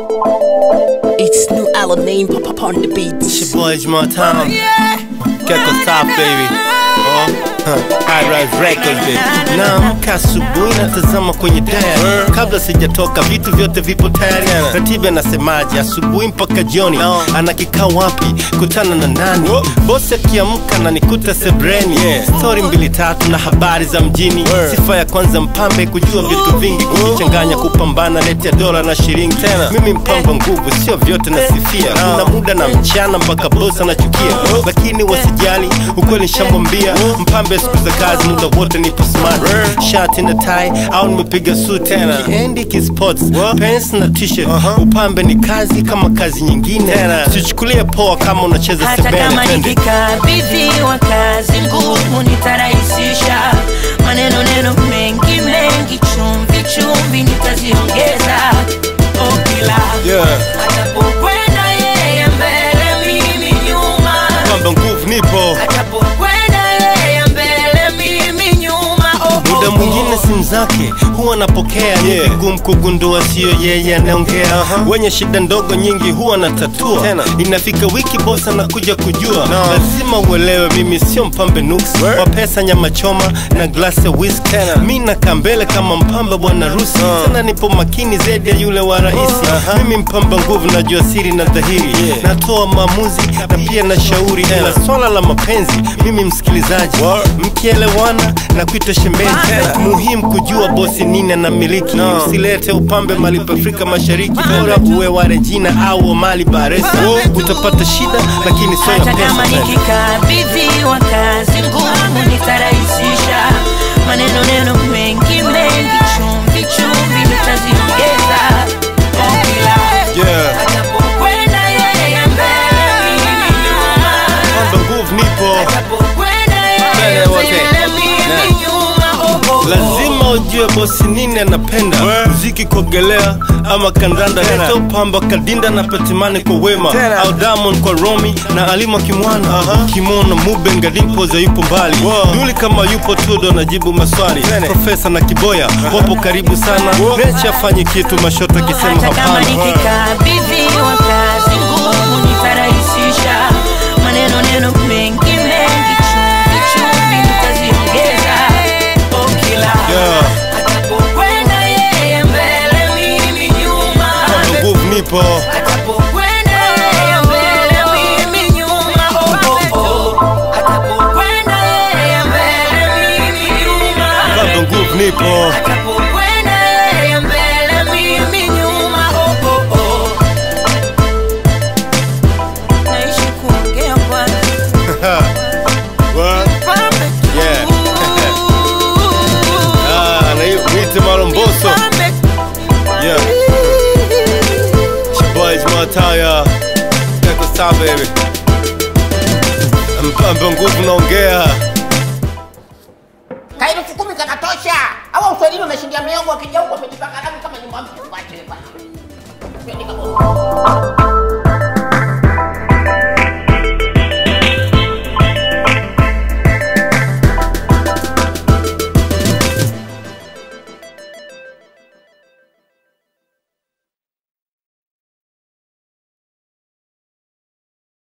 It's new Alamein pop up on the beats. It's your boy Jamal Town. Gecko Top, baby. Oh, huh. High Rise Records, baby. Naamka asubuhi natazama kwenye diary. Kabla sijatoka vitu vyote vipo tayari. Ratiba nasemaje? Asubuhi mpaka jioni. Ana kikao wapi? Kutana na nani? Bosi akiamka na nikuta sebreni. Story mbili tatu na habari za mjini. Sifa ya kwanza mpambe kujua vitu vingi, kujichanganya, kupambana, leti ya dola na shilingi. Tena mimi mpango nguvu, sio vyote nasifia. Kuna muda na mchana mpaka bosi anachukia, lakini wasijali, ukweli nishamwambia. Mpambe siku za kazi, muda wote nipo smart, shati na tie au nimepiga suit. Tena kiendi kisports, pants na t-shirt. Upambe ni kazi kama kazi nyingine, sichukulie poa kama unacheza hata sebene. kama Twende. nikikabidhiwa kazi ngumu nitarahisisha maneno neno mengi mengi chumvi chumvi nitaziongeza okila Yeah. atapokwenda yeye mbele mimi nyuma Pambe nguvu nipo atapokwenda yeye mbele mimi nyuma oh, oh, muda oh. mwingine simu zake huwa anapokea ni vigumu kugundua sio yeye anaongea wenye shida ndogo nyingi huwa anatatua inafika wiki bosa anakuja kujua lazima uelewe mimi sio mpambe nuks wa pesa nyama choma na glasi ya whisky mi nakaa mbele kama mpamba bwana rusi tena nipo makini zaidi ya yule wa rahisi mimi mpamba nguvu najua siri na dhahiri natoa maamuzi na pia na shauri ila swala la mapenzi mimi msikilizaji mkielewana na kuita shemeji muhimu kujua bosi nini anamiliki usilete upambe malipo afrika mashariki bora uwe wa regina au wa mali baresa utapata shida lakini sio ya hata kama pesa nikikabidhiwa kazi ngumu nitarahisisha maneno neno mengi mengi chumvi chumvi nitaziongeza okila Yeah. atapokwenda yeye mbele mimi nyuma Pambe nguvu nipo atapokwenda Mbele yeye wote. mbele mimi nyuma oh, oh, oh. lazima ujue bosi nini anapenda muziki kuogelea ama kandanda leta upamba kadinda na petimani kwa wema au diamond kwa romi na alima kimwana kimono mube ngadipoza yupo mbali duli kama yupo tudo najibu maswali profesa na kiboya wapo karibu sana necha afanye kitu mashoto akisema hata kama hapana nikikabidhiwa kazi ngumu nitarahisisha maneno neno mengi mengi chumvi chumvi nitaziongeza okila Yeah. atapokwenda yeye mbele mimi nyuma Pambe nguvu nipo atapokwenda yeye mbele mimi nyuma oh, oh, oh. atapokwenda yeye mbele mimi nyuma Pambe nguvu nipo Atapokwenda yeye mbele mimi nyuma oh, oh, oh. Naishi kuongea bwana What? Pambe tu. Yeah. Ah, na hiyo mwite maromboso Pambe Yeah. It's your boy Jamal Taya. Check us out, baby. Mpambe nguvu naongea. Kaili elfu kumi kanatosha. Hawa uswahilini wameshindia miongo wakija huko wamejipaka damu kama nyumba mtu. Wache bwana. Twende kabisa.